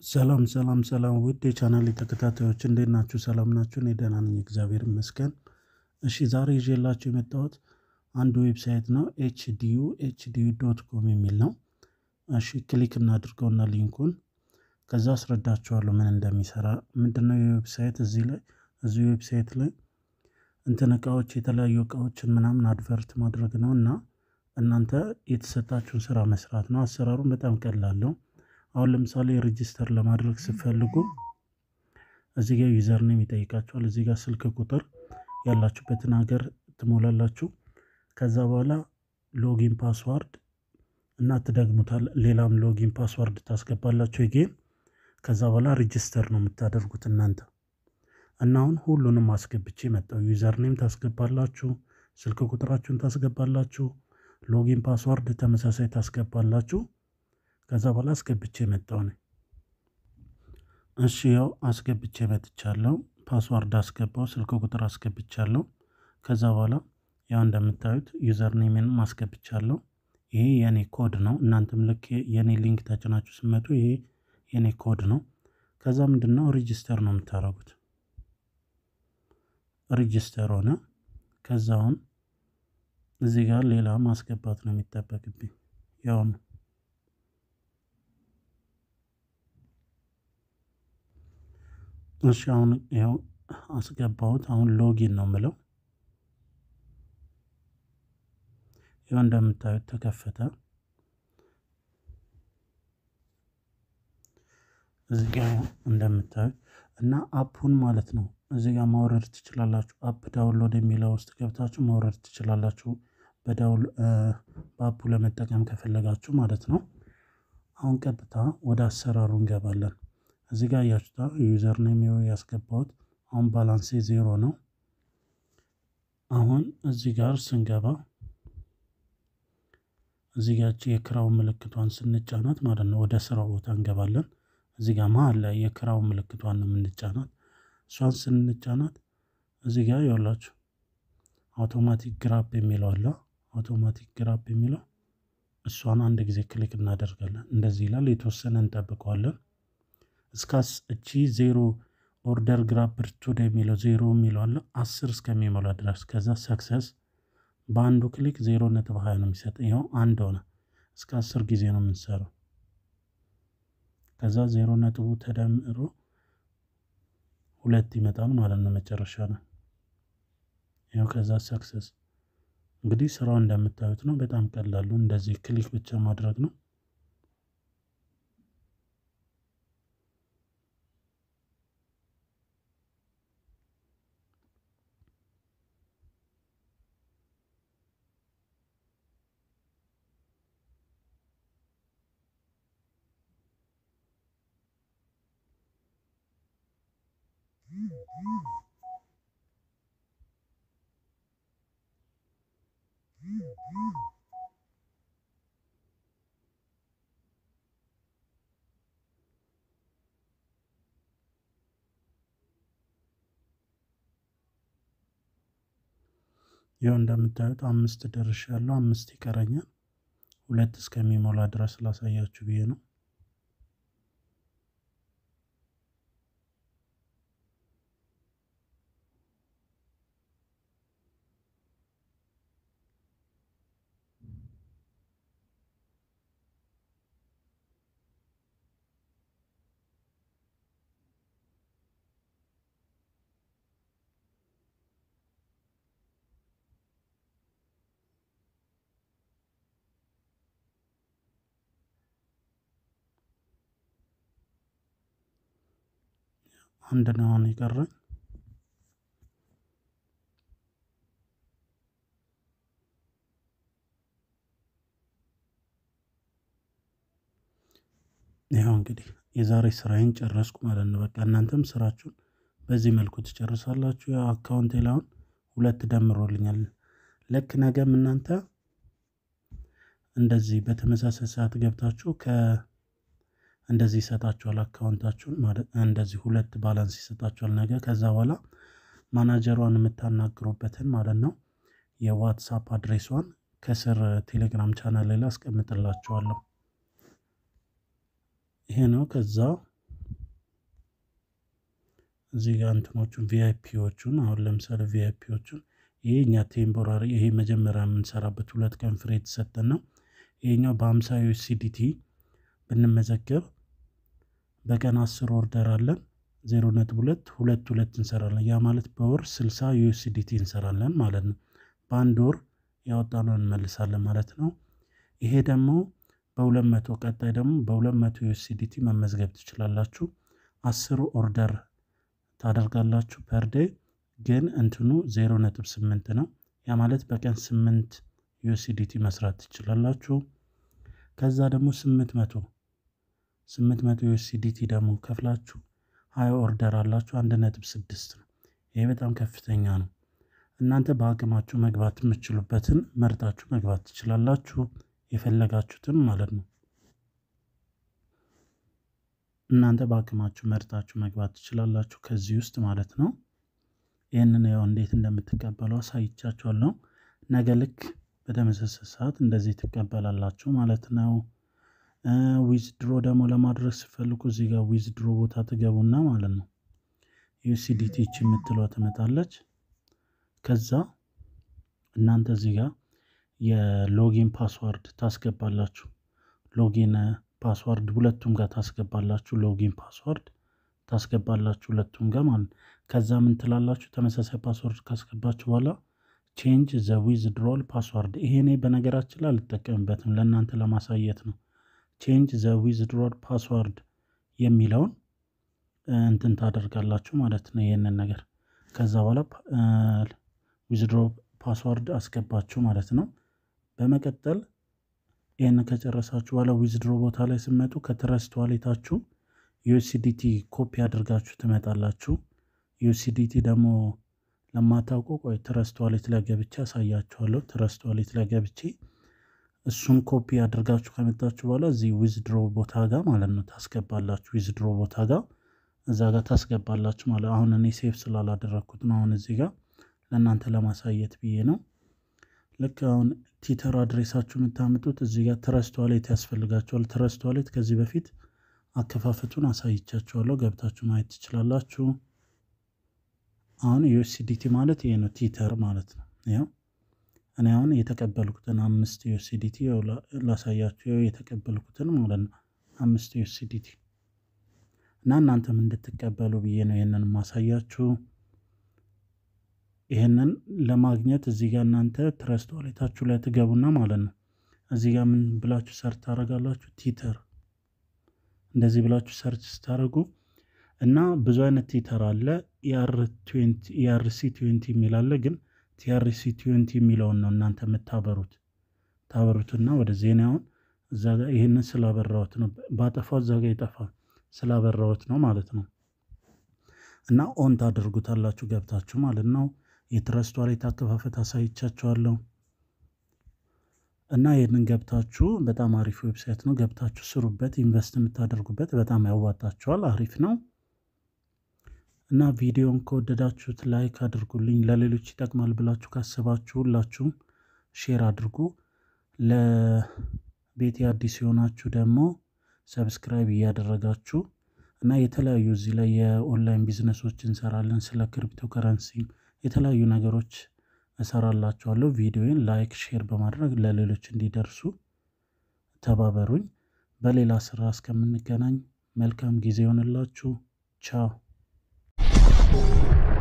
ሰላም ሰላም ሰላም ውድ የቻናል ተከታታዮች እንዴት ናችሁ? ሰላም ናችሁ? እኔ ደህና ነኝ፣ እግዚአብሔር ይመስገን። እሺ ዛሬ ይዤላችሁ የመጣሁት አንድ ዌብሳይት ነው። ኤችዲዩ ኤችዲዩ ዶት ኮም የሚል ነው። እሺ ክሊክ እናድርገውና ሊንኩን ከዛ አስረዳችኋለሁ ምን እንደሚሰራ። ምንድነው የዌብሳይት እዚህ ላይ እዚህ ዌብሳይት ላይ እንትን እቃዎች የተለያዩ እቃዎችን ምናምን አድቨርት ማድረግ ነው እና እናንተ የተሰጣችሁን ስራ መስራት ነው። አሰራሩን በጣም ቀላል ነው። አሁን ለምሳሌ ሬጂስተር ለማድረግ ስትፈልጉ እዚህ ጋር ዩዘር ኔም ይጠይቃችኋል። እዚህ ጋር ስልክ ቁጥር ያላችሁበትን ሀገር ትሞላላችሁ። ከዛ በኋላ ሎጊን ፓስዋርድ እና ትደግሙታል። ሌላም ሎጊን ፓስዋርድ ታስገባላችሁ ጌም። ከዛ በኋላ ሬጂስተር ነው የምታደርጉት እናንተ እና አሁን ሁሉንም አስገብቼ መጣሁ። ዩዘር ኔም ታስገባላችሁ፣ ስልክ ቁጥራችሁን ታስገባላችሁ፣ ሎጊን ፓስዋርድ ተመሳሳይ ታስገባላችሁ። ከዛ በኋላ አስገብቼ መጣሁ ነኝ። እሺ ያው አስገብቼ መጥቻለሁ። ፓስዋርድ አስገባው፣ ስልክ ቁጥር አስገብቻለሁ። ከዛ በኋላ ያው እንደምታዩት ዩዘር ኔምንም አስገብቻለሁ። ይሄ የኔ ኮድ ነው። እናንተም ልክ የኔ ሊንክ ተጭናችሁ ስመጡ ይሄ የኔ ኮድ ነው። ከዛ ምንድነው ሬጂስተር ነው የምታደርጉት። ሬጂስተር ሆነ። ከዛ አሁን እዚህ ጋር ሌላ ማስገባት ነው የሚጠበቅብኝ ያው ነው እሺ አሁን ያው አስገባሁት። አሁን ሎጊን ነው ምለው። ያው እንደምታዩት ተከፈተ። እዚህ ጋር እንደምታዩት እና አፑን ማለት ነው እዚህ ጋር ማውረድ ትችላላችሁ። አፕ ዳውንሎድ የሚለው ውስጥ ገብታችሁ ማውረድ ትችላላችሁ። በዳውል በአፑ ለመጠቀም ከፈለጋችሁ ማለት ነው። አሁን ቀጥታ ወደ አሰራሩ እንገባለን። እዚህ ጋር እያችሁታ ዩዘር ኔም ያስገባሁት አሁን ባላንሴ ዜሮ ነው። አሁን እዚህ ጋር ስንገባ እዚህ ጋር የክራው ምልክቷን ስንጫናት ማለት ነው ወደ ስራው ቦታ እንገባለን። እዚህ ጋር መሀል ላይ የክራው ምልክቷን ነው የምንጫናት። እሷን ስንጫናት እዚህ ጋር ይኸውላችሁ አውቶማቲክ ግራፕ የሚለው አለ። አውቶማቲክ ግራፕ የሚለው እሷን አንድ ጊዜ ክሊክ እናደርጋለን። እንደዚህ ይላል። የተወሰነ እንጠብቀዋለን እስካስ እቺ ዜሮ ኦርደር ግራፕር ቱደ የሚለው ዜሮ የሚለው አለ አስር እስከሚሞላ ድረስ ከዛ ሰክሰስ በአንዱ ክሊክ ዜሮ ነጥብ ሀያ ነው የሚሰጥ። ይኸው አንድ ሆነ። እስከ አስር ጊዜ ነው የምንሰራው። ከዛ ዜሮ ነጥቡ ተደምሮ ሁለት ይመጣል ማለት ነው መጨረሻ ነው። ያው ከዛ ሰክሰስ እንግዲህ ስራው እንደምታዩት ነው። በጣም ቀላሉ እንደዚህ ክሊክ ብቻ ማድረግ ነው። ይኸው እንደምታዩት አምስት ደርሻለሁ። አምስት ይቀረኛል። ሁለት እስከሚሞላ ድረስ ላሳያችሁ ብዬ ነው። አንድ ነው አሁን የቀረኝ። ይኸው እንግዲህ የዛሬ ስራዬን ጨረስኩ ማለት ነው። በቃ እናንተም ስራችሁን በዚህ መልኩ ትጨርሳላችሁ። ያው አካውንቴ ላይ አሁን ሁለት ደምሮልኛል። ልክ ነገም እናንተ እንደዚህ በተመሳሳይ ሰዓት ገብታችሁ ከ እንደዚህ ይሰጣችኋል አካውንታችሁን ማለት እንደዚህ ሁለት ባላንስ ይሰጣችኋል ነገ። ከዛ በኋላ ማናጀሯን የምታናግሩበትን ማለት ነው የዋትሳፕ አድሬሷን ከስር ቴሌግራም ቻናል ላይ አስቀምጥላችኋለሁ። ይሄ ነው። ከዛ እዚህ ጋር እንትኖቹን ቪአይፒዎቹን አሁን ለምሳሌ ቪአይፒዎቹን ይሄ እኛ ቴምፖራሪ ይሄ መጀመሪያ የምንሰራበት ሁለት ቀን ፍሬ የተሰጠን ነው። ይሄኛው በሀምሳ ዩኤስዲቲ ብንመዘገብ በቀን አስር ኦርደር አለን ዜሮ ነጥብ ሁለት ሁለት ሁለት እንሰራለን። ያ ማለት በወር ስልሳ ዩኤስዲቲ እንሰራለን ማለት ነው። በአንድ ወር ያወጣነው እንመልሳለን ማለት ነው። ይሄ ደግሞ በሁለት መቶ ቀጣይ ደግሞ በሁለት መቶ ዩኤስዲቲ መመዝገብ ትችላላችሁ። አስር ኦርደር ታደርጋላችሁ ፐርዴ ግን እንትኑ ዜሮ ነጥብ ስምንት ነው። ያ ማለት በቀን ስምንት ዩኤስዲቲ መስራት ትችላላችሁ። ከዛ ደግሞ ስምንት መቶ ስምንት መቶ ዩኤስዲቲ ደግሞ ከፍላችሁ ሀያ ኦርደር አላችሁ አንድ ነጥብ ስድስት ነው። ይሄ በጣም ከፍተኛ ነው። እናንተ በአቅማችሁ መግባት የምትችሉበትን መርጣችሁ መግባት ትችላላችሁ። የፈለጋችሁትን ማለት ነው። እናንተ በአቅማችሁ መርጣችሁ መግባት ትችላላችሁ ከዚህ ውስጥ ማለት ነው። ይህንን ያው እንዴት እንደምትቀበሉ አሳይቻችኋለሁ። ነገ ልክ በተመሳሳይ ሰዓት እንደዚህ ትቀበላላችሁ ማለት ነው። ዊዝድሮ ደግሞ ለማድረግ ስፈልጉ እዚህ ጋር ዊዝድሮ ቦታ ትገቡና ማለት ነው ዩሲዲቲ ች የምትለው ትመጣለች። ከዛ እናንተ እዚህ ጋር የሎጊን ፓስዋርድ ታስገባላችሁ። ሎጊን ፓስዋርድ ሁለቱም ጋር ታስገባላችሁ። ሎጊን ፓስዋርድ ታስገባላችሁ ሁለቱም ጋር ማለት ነው። ከዛ ምን ትላላችሁ? ተመሳሳይ ፓስወርድ ካስገባችሁ በኋላ ቼንጅ ዘ ዊዝድሮል ፓስዋርድ። ይሄ እኔ በነገራችን ላይ አልጠቀምበትም ለእናንተ ለማሳየት ነው። ቼንጅ ዘ ዊዝድሮል ፓስዋርድ የሚለውን እንትን ታደርጋላችሁ ማለት ነው። ይህንን ነገር ከዛ በኋላ ዊዝድሮ ፓስዋርድ አስገባችሁ ማለት ነው። በመቀጠል ይህን ከጨረሳችሁ በኋላ ዊዝድሮ ቦታ ላይ ስመጡ ከትረስት ዋሌታችሁ ዩኤስዲቲ ኮፒ አድርጋችሁ ትመጣላችሁ። ዩኤስዲቲ ደግሞ ለማታውቁ ቆይ ትረስት ዋሌት ላይ ገብቼ አሳያችኋለሁ። ትረስት ዋሌት ላይ ገብቼ እሱን ኮፒ አድርጋችሁ ከመጣችሁ በኋላ እዚህ ዊዝድሮ ቦታ ጋር ማለት ነው ታስገባላችሁ። ዊዝድሮ ቦታ ጋር እዛ ጋር ታስገባላችሁ ማለት አሁን እኔ ሴፍ ስላላደረግኩት ነው። አሁን እዚህ ጋር ለእናንተ ለማሳየት ብዬ ነው። ልክ አሁን ቲተር አድሬሳችሁ የምታምጡት እዚህ ጋር ትረስት ዋሌት ያስፈልጋችኋል። ትረስት ዋሌት ከዚህ በፊት አከፋፈቱን አሳይቻችኋለሁ። ገብታችሁ ማየት ትችላላችሁ። አሁን ዩኤስዲቲ ማለት ይሄ ነው፣ ቲተር ማለት ነው። ያው እኔ አሁን የተቀበልኩትን አምስት ዩኤስዲቲ ላሳያችሁ፣ የተቀበልኩትን ማለት ነው አምስት ዩኤስዲቲ እና እናንተም እንድትቀበሉ ብዬ ነው ይህንን ማሳያችሁ። ይህንን ለማግኘት እዚህ ጋር እናንተ ትረስት ዋሌታችሁ ላይ ትገቡና ማለት ነው እዚህ ጋር ምን ብላችሁ ሰርች ታደርጋላችሁ? ቲተር እንደዚህ ብላችሁ ሰርች ስታደርጉ እና ብዙ አይነት ቲተር አለ። ኢአርሲ ትዌንቲ የሚል አለ። ግን ቲአርሲ ትዌንቲ የሚለውን ነው እናንተ የምታበሩት ታበሩትና ወደ ዜናውን እዛ ጋር ይህንን ስላበራሁት ነው ባጠፋው እዛ ጋር ይጠፋል ስላበራሁት ነው ማለት ነው። እና ኦን ታደርጉታላችሁ ገብታችሁ ማለት ነው። የትረስት ዋሌት አከፋፈት አሳይቻችኋለሁ። እና ይህንን ገብታችሁ በጣም አሪፍ ዌብሳይት ነው። ገብታችሁ ስሩበት። ኢንቨስት የምታደርጉበት በጣም ያዋጣችኋል። አሪፍ ነው። እና ቪዲዮን ከወደዳችሁት ላይክ አድርጉልኝ። ለሌሎች ይጠቅማል ብላችሁ ካሰባችሁ ሁላችሁም ሼር አድርጉ። ለቤቴ አዲስ የሆናችሁ ደግሞ ሰብስክራይብ እያደረጋችሁ እና የተለያዩ እዚህ ላይ የኦንላይን ቢዝነሶች እንሰራለን። ስለ ክሪፕቶ ከረንሲ የተለያዩ ነገሮች እሰራላችኋለሁ። ቪዲዮን ላይክ፣ ሼር በማድረግ ለሌሎች እንዲደርሱ ተባበሩኝ። በሌላ ስራ እስከምንገናኝ መልካም ጊዜ ይሆንላችሁ። ቻው